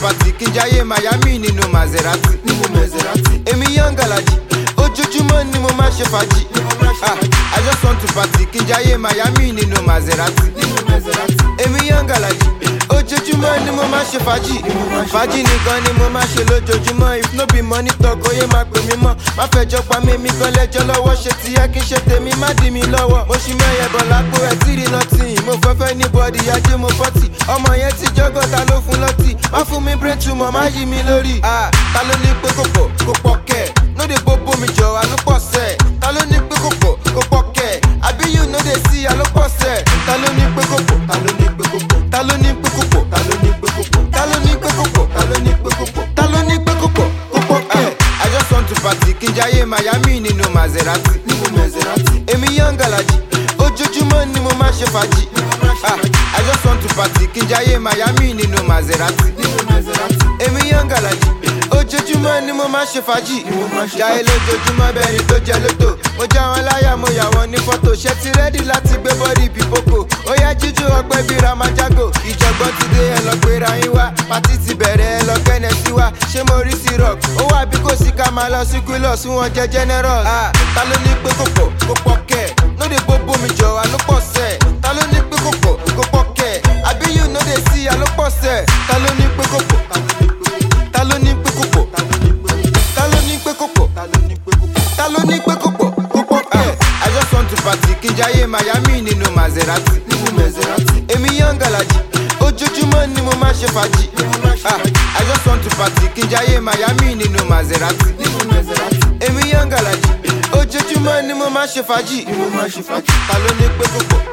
party kí n jáyé Miami nínú Maserati. Nínú Maserati. Èmi young Alaji, ojoojúmọ́ ni mo máa ṣe fàájì. Ah, I just want to party kí n jáyé Miami nínú Maserati. Nínú Maserati. Èmi young Alaji, ojoojúmọ́ ni mo máa ṣe fàájì. Fàájì nìkan ni mo máa ṣe lójoojúmọ́. If no be money talk, oyè máa pè mí mọ́. Má fẹjọ́ pa mí, mi kan lẹ́jọ́ lọ́wọ́. Ṣé ti yẹ kí n ṣe tèmi, má dì mí lọ́wọ́. Mo ṣì mẹ́yẹ̀ bọ̀ lápò ẹ̀ tí rí nọ́tì. Mo fẹ́ fẹ́ ní bọ́ọ̀dì, ajé mo fọ́tì. Ọmọ yẹn ti jọ́gọ̀, ta ló fún lọ́tì? Má fún mi brain tumor, má yí mi lórí. Ah, ta ló ní pé kò pọ̀, kò pọ̀ kẹ̀? No dey bobo mi jọ, àló pọ̀ sẹ̀. Ta ló ní pé kò pọ̀, kò pọ̀ kẹ̀? Àbí you no dey see, àló pọ̀ sẹ̀. Ta ló ní pé kò pọ̀? Ta ló ní pé kò pọ̀? Ta ló ní pé kò pọ̀? Ta ló ní pé kò pọ̀? Ta ló ní pé kò pọ̀? Ta ló ní pé kò pọ̀? Ta ló ní pé kò pọ̀? Kò pọ̀ kẹ̀? I just want to party kí n jáyé Miami nínú Maserati. Nínú Maserati. Èmi young Alaji, ojoojúmọ́ ni mo máa ṣe fàájì. Ah, I just want to party kí n jáyé Miami nínú Maserati. Nínú Maserati. Èmi young Alaji, ojoojúmọ́ ni mo máa ṣe fàájì. Jáyé lójoojúmọ́ bẹ́ẹ̀ ni tó jẹ lóto. Mo já wọn láyà, mo yà wọn ní fọ́tò. Ṣé ti rẹ́dí láti gbé bọ́dì pípókò? Ó yá jíjú ọpẹ́ bí Ramajago. Ìjọ̀gbọ́n ti dé ẹ lọ gbéra yín wá. Pátí ti bẹ̀rẹ̀ ẹ lọ kẹ́nẹ̀ sí wa. Ṣé mo rí sí rock? Ó wà bí kò sí ká máa lọ sí Quillos fún wọn jẹ generous. Ah, ta ló ní pé kò pọ̀, kò pọ̀ kẹ̀? No dey bobo mi jọ, àló pọ̀ sẹ̀. Ta ló ní pé kò pọ̀, kò pọ̀ kẹ̀? Àbí you no dey see, àló pọ̀ sẹ̀. Ta ló ní pé kò pọ̀? Ta ló ní pé kò pọ̀? Ta ló ní pé kò pọ̀? Ta ló ní pé kò pọ̀? Kò pọ̀ kẹ̀? I just want to party kí n jáyé Miami nínú Maserati. Nínú Maserati. Èmi young Alaji, ojoojúmọ́ ni mo máa ṣe fàájì. Ah, I just want to party kí n jáyé Miami nínú Maserati. Nínú Maserati. Èmi young Alaji, ojoojúmọ́ ni mo máa ṣe fàájì. Ta ló ní pé kò pọ̀?